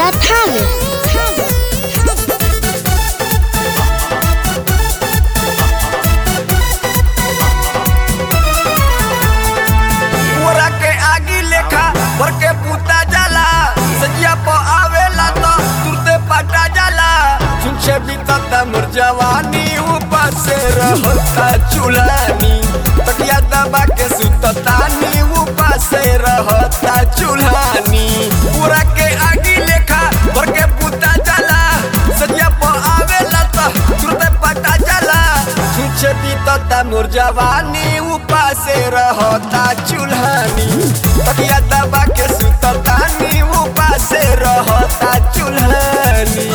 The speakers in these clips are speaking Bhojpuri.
राजा थावे मोरा के आगी लेखा भर के पूता जाला सजिया प आवेला तो तुरते पटा जाला छुछे बीतता मोर जवानी ऊपर से रहता चुलानी तकिया दबा के सुततानी ऊपर से रहता चुल्हानी पूरा के आगी लेखा भर के पूता जाला सजिया प आवेला तो तुरते पटा जाला छुछे बीतता मोर जवानी ऊपर से रहता चुल्हानी तकिया दबा के सुततानी ऊपर से रहता चुल्हानी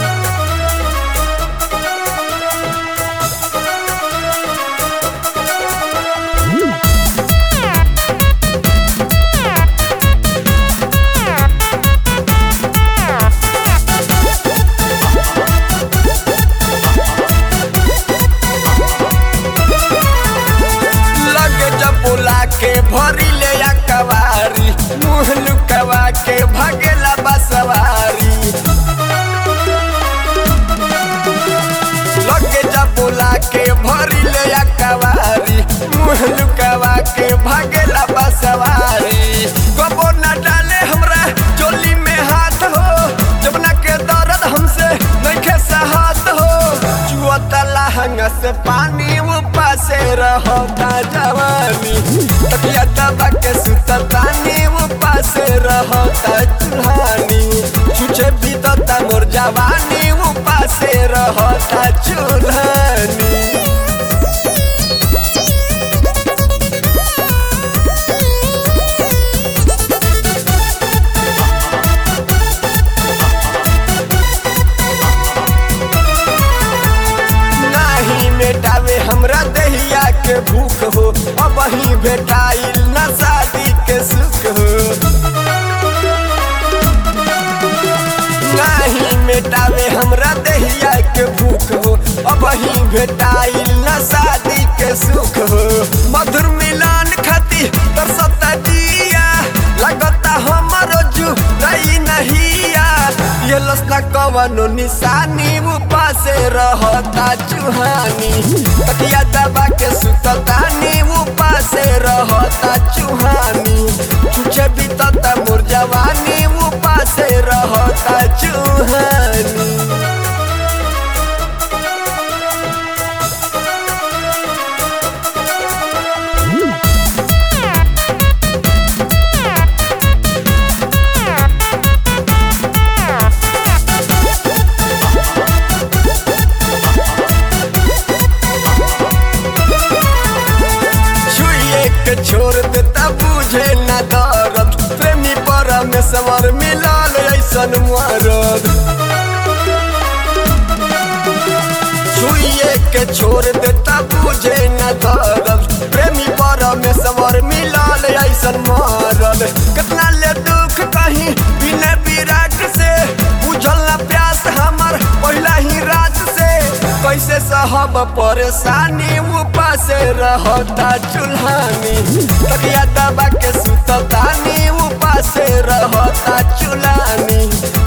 लगे जब बोला के भरी ले या कवारी मुँह लुकवा के भगेला बसवारी लगे जब बोला के भरी ले या कवारी मुँह लुकवा के भगेला बसवारी कबो न डाले हमरा चोली में हाथ हो जबना के दर्द हमसे नइखे सहत हो जुअता लहंगा से पानी ऊपर से रहता जवानी तकिया दबा के सुततानी ऊपर से रहता चुल्हानी छुछे बीतता मोर जवानी ऊपर से रहता चुल्हानी नाही मेटावे हमरा दहिया के भूख हो अब ही भेटाइल न शादी के सुख हो नाही मेटावे हमरा दहिया के भूख हो अब ही भेटाइल न शादी के सुख हो मधुर मिलन खाती तरसता जिया लगता हमरो जू रही नहिया ये लसना कवनो निशानी ऊपर से रहता चुहानी तकिया दबा के सुततानी ऊपर से रहता चुहानी छुछे बीतता मोर जवानी ऊपर से रहता चुहानी छुइए के छोड़ देता बुझे न दर्द प्रेमी परमेश्वर मिलल ऐसन मरद छुइए के छोड़ देता बुझे न दर्द प्रेमी परमेश्वर मिलल ऐसन मरद कितना ले दुख कहीं बिना विराट से बुझल न प्यास हमर पहला ही रात से कैसे सहब परेशानी ऊपर से रहता चुल्हानी तकिया दबा के सुततानी ऊपर से रहता चुल्हानी